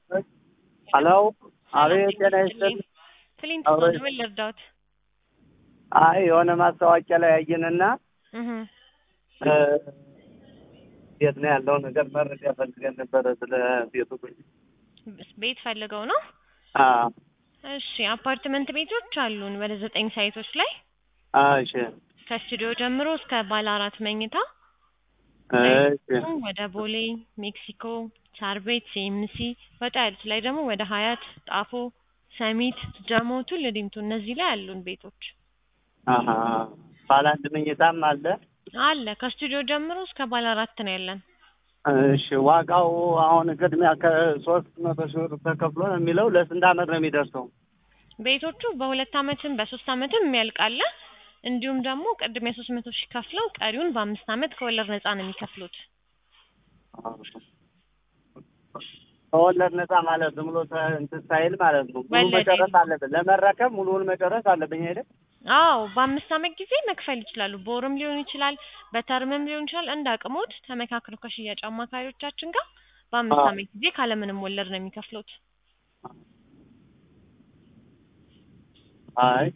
ሄሎ አቤት ጤና ይስጥልኝ ክሊንት አብሮ ነው ምን ልርዳዎት? አይ የሆነ ማስታወቂያ ላይ ያየንና እህ እ የት ነው ያለው ነገር መረጃ ፈልገን ነበረ ስለ ቤቱ ቤት ፈልገው ነው? አ እሺ አፓርትመንት ቤቶች አሉን ወደ ዘጠኝ ሳይቶች ላይ አ እሺ ከስቱዲዮ ጀምሮ እስከ ባለ አራት መኝታ እሺ ወደ ቦሌ፣ ሜክሲኮ፣ ሳር ቤት፣ ሲኤምሲ ወጣ ያሉት ላይ ደግሞ ወደ ሀያት፣ ጣፎ፣ ሰሚት፣ ጀሞ፣ ቱሉ ዲምቱ እነዚህ ላይ አሉን ቤቶች አሀ ባለ አንድ መኝታም አለ አለ ከስቱዲዮ ጀምሮ እስከ ባለ አራት ነው ያለን። እሺ ዋጋው አሁን ቅድሚያ ከሶስት መቶ ሺህ ብር ተከፍሎ ነው የሚለው ለስንት አመት ነው የሚደርሰው ቤቶቹ በሁለት አመትም በሶስት አመትም የሚያልቃለ እንዲሁም ደግሞ ቅድሚያ ሶስት መቶ ሺህ ከፍለው ቀሪውን በአምስት አመት ከወለድ ነፃ ነው የሚከፍሉት። ከወለድ ነፃ ማለት ዝም ብሎ ተ- እንትን ሳይል ማለት ነው ሙሉ ወለድ መጨረስ አለብን ለመረከብ ሙሉውን መጨረስ አለብኝ አይደል አዎ በአምስት አመት ጊዜ መክፈል ይችላሉ። በወርም ሊሆን ይችላል፣ በተርምም ሊሆን ይችላል። እንደ አቅሞት ተመካክረው ከሽያጭ አማካሪዎቻችን ጋር በአምስት አዎ። አመት ጊዜ ካለምንም ወለድ ነው የሚከፍሉት። አይ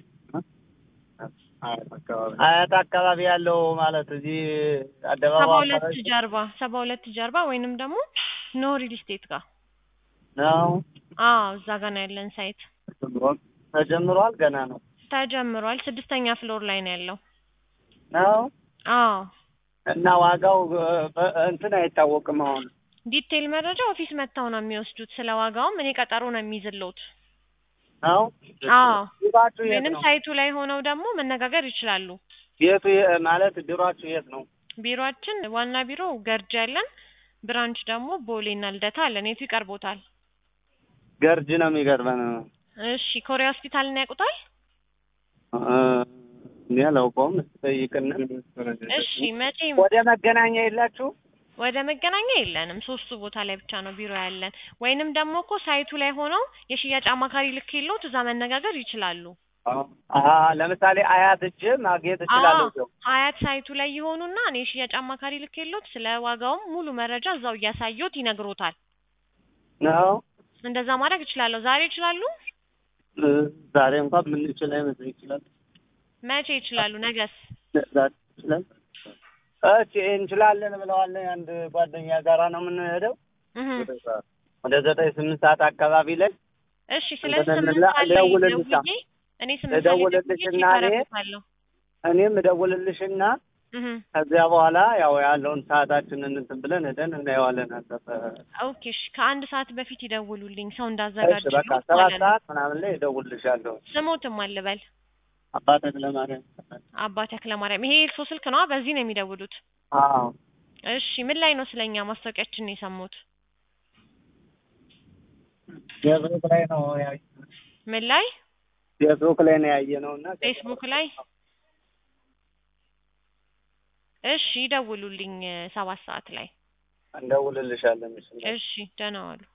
አያት አካባቢ ያለው ማለት እዚህ ሰባ አደባባይ ሁለት አካባቢ ጀርባ ሰባ ሁለት ጀርባ ወይንም ደግሞ ኖ ሪል ስቴት ጋር ነው አዎ እዛ ጋር ነው ያለን ሳይት ተጀምሯል ተጀምሯል ገና ነው ተጀምሯል። ስድስተኛ ፍሎር ላይ ነው ያለው። ነው አዎ እና ዋጋው እ፣ በ- እንትን አይታወቅም አሁን ዲቴይል መረጃ ኦፊስ መጥተው ነው የሚወስዱት። ስለ ዋጋውም እኔ ቀጠሮ ነው የሚይዝልዎት። ነው አዎ ቢሯችሁ የት ወይንም ነው ሳይቱ ላይ ሆነው ደግሞ መነጋገር ይችላሉ። ቤቱ የ- ማለት ቢሯችሁ የት ነው ቢሮአችን ዋና ቢሮ ገርጂ ያለን፣ ብራንች ደግሞ ቦሌና ልደታ አለን። የቱ ይቀርቦታል? ገርጅ ነው የሚገርበን እሺ ኮሪያ ሆስፒታልን ያውቁታል? እ፣ እኔ አላውቀውም ጠይቅና እሺ መቼ ወደ መገናኛ የላችሁ ወደ መገናኛ የለንም። ሶስቱ ቦታ ላይ ብቻ ነው ቢሮ ያለን። ወይንም ደግሞ እኮ ሳይቱ ላይ ሆነው የሽያጭ አማካሪ ልክ የለዎት እዛ መነጋገር ይችላሉ። አሀ ለምሳሌ አያት እጅ ማግኘት እችላለሁ አዎ ሀያት ሳይቱ ላይ የሆኑና እኔ የሽያጭ አማካሪ ልክ የለዎት ስለ ዋጋውም ሙሉ መረጃ እዛው እያሳየዎት ይነግሮታል። ነው እንደዛ ማድረግ እችላለሁ። ዛሬ ይችላሉ? እ፣ ዛሬ እንኳን ምንችል አይመስል ይችላል መቼ ይችላሉ? ነገስ? ዛሬ ይችላል እሺ እንችላለን ብለዋል አንድ ጓደኛ ጋራ ነው የምንሄደው እህ ወደ ዘጠኝ ስምንት ሰዓት አካባቢ ላይ እሺ ስለዚህ እንደገና ስምንት ሰዓት ላይ እደውልልሻ- ደውዬ እኔ ስምንት ሰዓት ላይ ደውዬ እደውልልሽና ቼክ እኔ- አደርግልሻለሁ። እኔም እደውልልሽና እህ ከዚያ በኋላ ያው ያለውን ሰዓታችንን እንትን ብለን ሄደን እናየዋለን አጠፈ ኦኬ እሺ ከአንድ ሰዓት በፊት ይደውሉልኝ ሰው እሺ እንዳዘጋጅ በቃ ሰባት ሰዓት ምናምን ላይ እደውልልሻለሁ ስሞትም አልበል አባ ተክለማርያም አባ ተክለማርያም ይሄ የእርሶ ስልክ ነው በዚህ ነው የሚደውሉት አዎ እሺ ምን ላይ ነው ስለኛ ማስታወቂያችን የሰሙት ፌስቡክ ላይ ነው ያየ ምን ላይ ፌስቡክ ላይ ነው ያየ ነው እና ፌስቡክ ላይ እሺ ይደውሉልኝ ሰባት ሰዓት ላይ እንደውልልሻለን እሺ እሺ ደህና ዋሉ